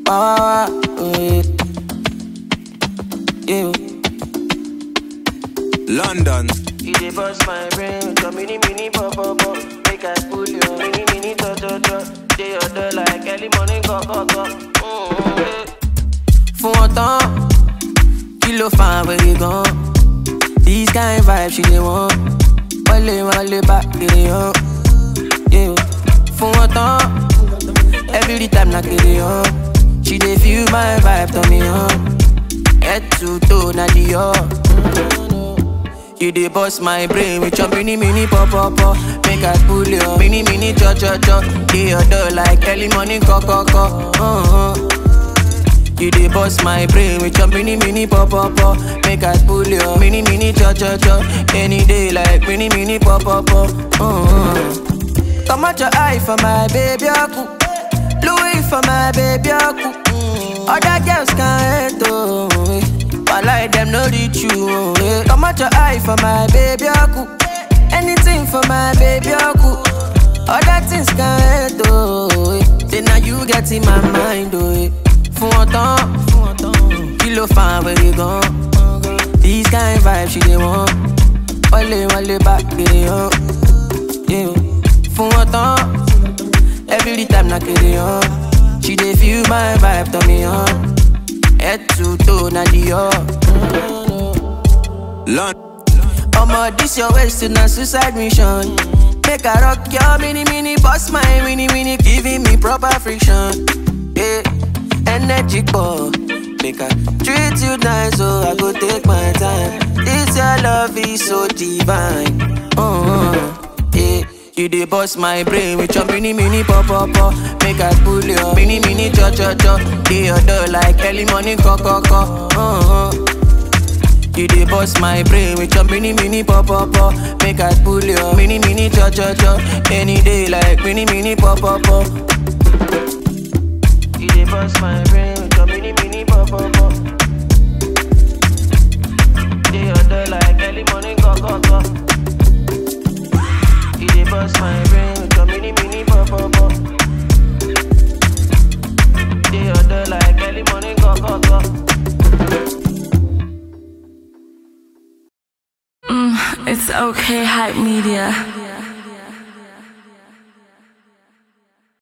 Wah, wah, wah, oh, yeah. Yeah. London. You dey bust my brain with your mini mini pop pop pop. Make I pull your mini mini to to to. Dey your door like early morning go go go. Mm, yeah. fún wọn tán kí ló fa àwẹ̀rẹ̀ gan. this kind vibe she dey want wọlé wọlé bá kiri hàn. Yeah. fún wọn tán every time na kiri hàn. she dey feel my vibe tán mi hàn. head to toe na the You dey bust my brain with your mini mini pop pop pop. Make I pull your mini mini cho cho cho. Dey your door like early morning co co co. Uh-huh. You dey bust my brain with your mini mini pop pop pop. Make I pull your mini mini cho cho cho. Any day like mini mini pop pop pop. Uh-huh. Come out your eye for my baby aku. Louis for my baby aku. Other girls can't hate oh. eh. Wallahi them no reach you oh. eh. Come out your eye for my baby aku. Anything for my baby aku. Other things can't hate oh. eh. Say now you get in my mind oh. eh. Fún wọn tán, kí ló fa àwẹ̀rẹ̀ gan? This kind vibe she dey want. Wọlé wọlé bá kiri hàn. Yeah. Fún wọn tán, every time na kiri hàn. She dey feel my vibe tán mi hàn. Head to toe na the London. Omo, this your waist to na suicide mission. Make I rock your mini mini, boss my mini mini, giving me proper friction. Yeah, energy ball. Make I treat you nice, so I go take my time. This your love is so divine. Uh-huh. Yeah. You dey bust my brain with your mini mini pop pop pop. Make I pull your mini mini cho cho cho. Dey your door like early morning co co co. Uh-huh. You dey bust my brain with your mini mini pop pop pop. Make I pull your mini mini cho cho cho. Any day like mini mini pop pop pop. You dey bust my brain with your mini mini pop pop pop. Dey your door like early morning go go go. You dey bust my brain with your mini mini pop pop pop. Dey your door like early morning go go go. It's okay, hype media.